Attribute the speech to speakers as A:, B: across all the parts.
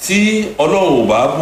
A: tí ọlọ́run ò bá bù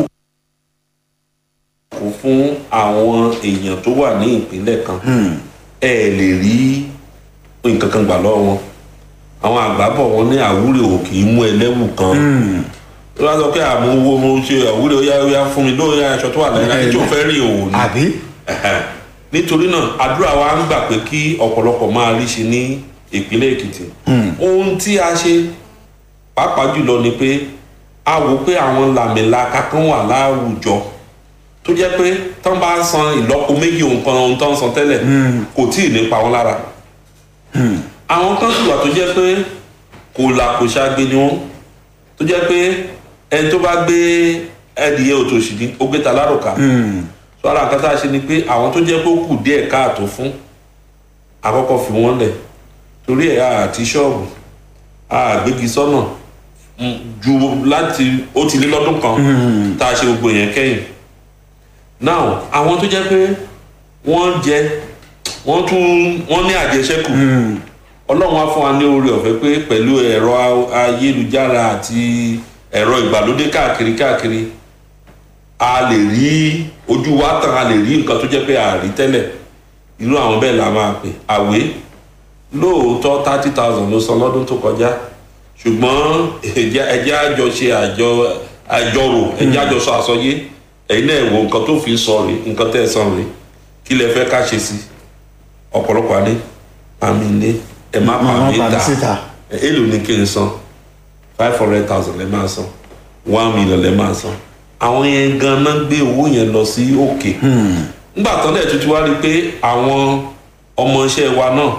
A: kó fún àwọn èèyàn tó wà ní ìpínlẹ̀ kan ẹ lè rí nǹkan kan gbà lọ́wọ́ wọn àwọn àgbà bọ̀ wọ́n ní àwúrè ò kì í mú ẹlẹ́wù kan tó bá sọ pé àmọ́ owó mo ṣe àwúrè ó yá ó yá fún mi lóòyà aṣọ tó wà lẹ́yìn láti tí ò fẹ́ rí òun ni
B: àbí
A: Ẹ̀hẹ̀. nítorí náà àdúrà wa ń gbà pé kí ọ̀pọ̀lọpọ̀ máa rí ṣe ní ìpínlẹ̀ èkìtì ohun tí a ṣe pàápàá jùlọ ni pé a wò pé àwọn làmìlaka kan wà láwùjọ tó jẹ́ pé tán bá san ìlọ́po méjì nǹkan ohun tó ń san tẹ́lẹ̀ kò tí ì ní pa wọ́n lára àwọn kan sì wà tó jẹ́ pé kò là kò ṣàgbé ni wọ́n tó jẹ́ pé ẹni tó bá gbé ẹdìyẹ òtòṣì ní ó gbé ta láròkà so ara nǹkan tá a ṣe ni pé àwọn tó jẹ́ pé ó kù díẹ̀ káàtó fún àkọ́kọ́ fi wọ́n lẹ̀ torí ẹ̀ àti ṣọ́ọ̀bù àgbégi sọ́nà mm, ju láti ó ti lé lọ́dún kan tá a ṣe gbogbo yẹn kẹ́yìn now àwọn tó jẹ́ pé wọ́n jẹ wọ́n tún wọ́n ní àjẹṣẹ́kù ọlọ́run á fún wa ní oore ọ̀fẹ́ pé pẹ̀lú ẹ̀rọ ayélujára àti ẹ̀rọ ìgbàlódé káàkiri káàkiri a lè rí ojú wa tàn a lè rí nǹkan tó jẹ́ pé a rí tẹ́lẹ̀ irú àwọn bẹ́ẹ̀ la máa pè àwé lóòótọ́ thirty thousand ló san lọ́dún tó kọjá ṣùgbọ́n ẹjẹ́ ẹjẹ́ àjọ ṣe àjọ àjọrò ẹjẹ́ àjọ sọ àsọyé ẹ̀yin náà wo nǹkan tó fi sọ rè nǹkan tẹ́ ẹ san rè kí lẹ fẹ́ ká ṣe sí ọ̀pọ̀lọpọ̀ àní àmì ilé ẹ má pa
B: Má
A: mí
B: pa mí
A: ta
B: síta.
A: èlò ní kí n san five hundred thousand lẹ máa san one million lẹ máa san àwọn yẹn ganan gbé owó yẹn lọ sí òkè nígbà tán dẹ̀ tuntun wá rí i pé àwọn ọmọọṣẹ́ wa náà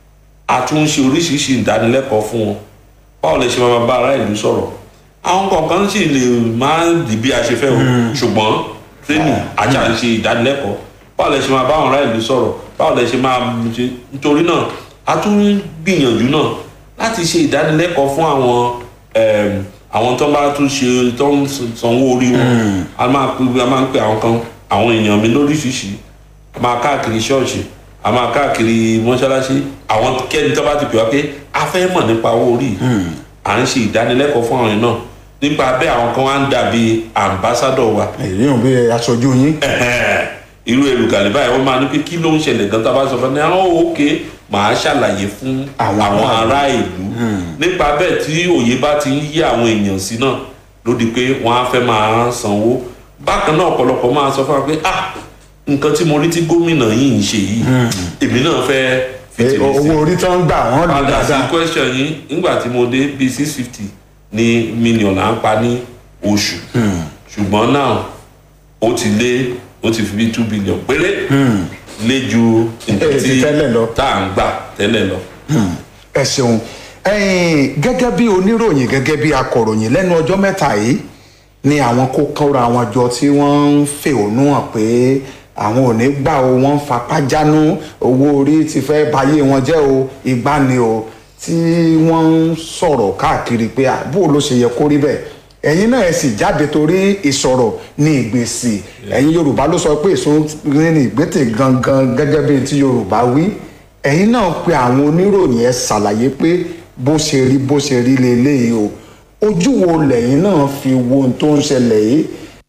A: a tún ń ṣe oríṣiríṣi ìdánilẹ́kọ̀ọ́ fún wọn báwo lè ṣe máa bá ará ìlú sọ̀rọ̀ àwọn kọ̀ọ̀kan sì lè máa dì bí a ṣe fẹ́ o ṣùgbọ́n tírénì ajá ń ṣe ìdánilẹ́kọ̀ọ́ báwo lè ṣe máa bá àwọn ará ìlú sọ̀rọ̀ báwo lè ṣe máa ṣe nítorí náà a tún ń gbìyànjú náà láti ṣe ìdánilẹ́kọ̀ọ́ fún àwọn ẹm, àwọn tó bá tún ṣe tó ń sanwó orí wọn a máa pe a máa ń pe àwọn kan àwọn èèyàn mi lóríṣiríṣi a máa káàkiri ṣọ́ọ̀ṣì a máa káàkiri mọ́ṣáláṣí àwọn kẹ́ni tó bá ti pè wá pé a fẹ́ mọ̀ nípa owó orí à ń ṣe ìdánilẹ́kọ̀ọ́ fún àwọn yẹn náà nípa bẹ́ẹ̀ àwọn kan wá ń dàbí ambassadọ̀ wa
B: èyí ò bí aṣojú yín
A: Ẹ̀hẹ́n. irú èrùkàlẹ̀ báyìí wọ́n máa ní pé kí ló ń ṣẹlẹ̀ gan tá a bá sọ fún ẹ àwọn òkè màá ṣàlàyé fún
B: Àwọn
A: àwọn
B: ará
A: ará ìlú nípa bẹ́ẹ̀ tí òye bá ti ń yí àwọn èèyàn sí náà ló di pé wọ́n á fẹ́ máa sanwó bákan náà ọ̀pọ̀lọpọ̀ máa sọ fún wa pé ah nǹkan tí mo rí tí gómìnà yìí ń ṣe yìí èmi náà fẹ́ fi tèmi sí
B: owó orí tó ń gbà wọ́n lò
A: padà sí
B: dáadáa
A: question yín nígbà tí mo dé bíi six fifty ní mílíọ̀nù à ń pa ní oṣù ṣùgbọ́n náà ó ti lé ó ti fi bíi two billion péré lé ju nǹkan
B: Eh, ti
A: tí
B: tẹ́lẹ̀ lọ.
A: tá à ń gbà tẹ́lẹ̀ lọ.
B: ẹ ṣeun ẹ̀yin gẹ́gẹ́ bí oníròyìn gẹ́gẹ́ bí akọ̀ròyìn lẹ́nu ọjọ́ mẹ́ta yìí ni àwọn kó kọ́ra wọn jọ tí wọ́n ń fẹ̀hónú hàn pé àwọn ò ní gbà o wọ́n ń fapá jánu owó orí ti fẹ́ bayé wọn jẹ́ o ìgbà ni o tí wọ́n ń sọ̀rọ̀ káàkiri pé àbúrò ló ṣe yẹ kó rí bẹ́ẹ̀ ẹ̀yin náà ẹ sì jáde torí ìsọ̀rọ̀ ní ìgbésì ẹ̀yin yorùbá ló sọ pé èso ní ìgbésẹ̀ gangan gẹ́gẹ́ bí ti yorùbá wí ẹ̀yin náà pe àwọn oníròyìn ẹ ṣàlàyé pé bó ṣe rí bó ṣe rí leléyìí o ojú wo lẹ́yìn náà fi wo ohun tó ń ṣẹlẹ̀ yìí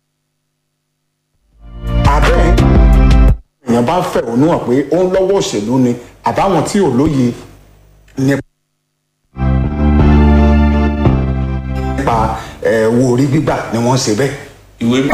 B: abẹ́ èèyàn bá fẹ̀hónú hàn pé ó ń lọ́wọ́ òṣèlú ni àbáwọn tí ò lóye nípa ẹ̀ wo orí gbígbà ni wọ́n ṣe bẹ́ẹ̀.
A: ìwé